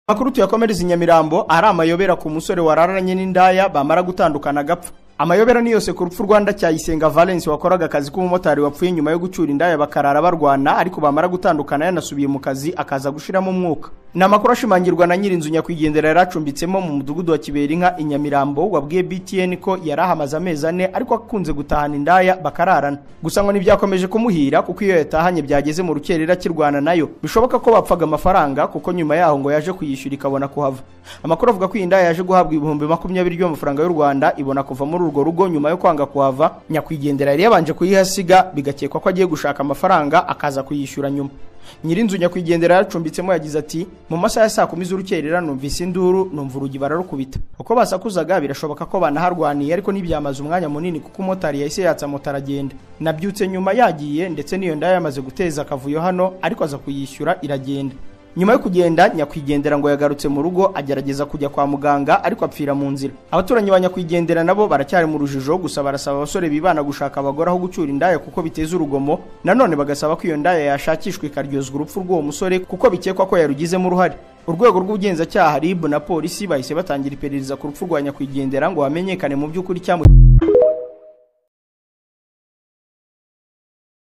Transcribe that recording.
Amakuru tuyakomereza i Nyamirambo ari amayobera ku musore wararanye n'indaya bamara gutandukana agapfa amayobera ni yose ku rupfu Rwanda cyayisenga Valence wakoraga akazi k'umumotari wapfuye nyuma yo gucyura indaya bakarara barwana ariko bamara gutandukana yanasubiye mu kazi akaza gushiramo umwuka ni amakuru ashimangirwa na nyirinzu nyakwigendera yari acumbitsemo mu mudugudu wa Kiberinka i Nyamirambo wabwiye BTN ko yari ahamaze amezi ane ariko akunze gutahana indaya bakararana gusa ngo ntibyakomeje kumuhira kuko iyo yatahanye byageze mu rukerera kirwana nayo bishoboka ko bapfaga amafaranga kuko nyuma yaho ngo yaje kuyishyura ikabona kuhava amakuru avuga ko iyi ndaya yaje guhabwa ibihumbi makumyabiri by'amafaranga y'u Rwanda ibona kuva muri urwo rugo nyuma yo kwanga kuhava nyakwigendera yari yabanje kuyihasiga bigakekwa ko agiye gushaka amafaranga akaza kuyishyura nyuma nyirinzu nyakwigendera yacumbitsemo yagize ati mu masaha ya saa kumi z'urukerera numvise induru numva urugi bararukubita uko basakuzaga birashoboka ko banaharwaniye ariko ntibyamaze umwanya munini kuko umotari yahise yatsa moto aragenda nabyutse nyuma yagiye ndetse n'iyo ndaya yamaze guteza akavuyo hano ariko aza kuyishyura iragenda nyuma yo kugenda nyakwigendera ngo yagarutse mu rugo agerageza kujya kwa muganga ariko apfira mu nzira abaturanyi ba nyakwigendera nabo baracyari mu rujijo gusa barasaba abasore bibana gushaka abagore aho gucyura indaya kuko biteza urugomo nanone bagasaba ko iyo ndaya yashakishwa ikaryozwa urupfu rw'uwo musore kuko bikekwa ko yarugizemo uruhare urwego rw'ubugenzacyaha RIB na polisi bahise batangira iperereza ku rupfu rwa nyakwigendera ngo hamenyekane mu by'ukuri icyamutumye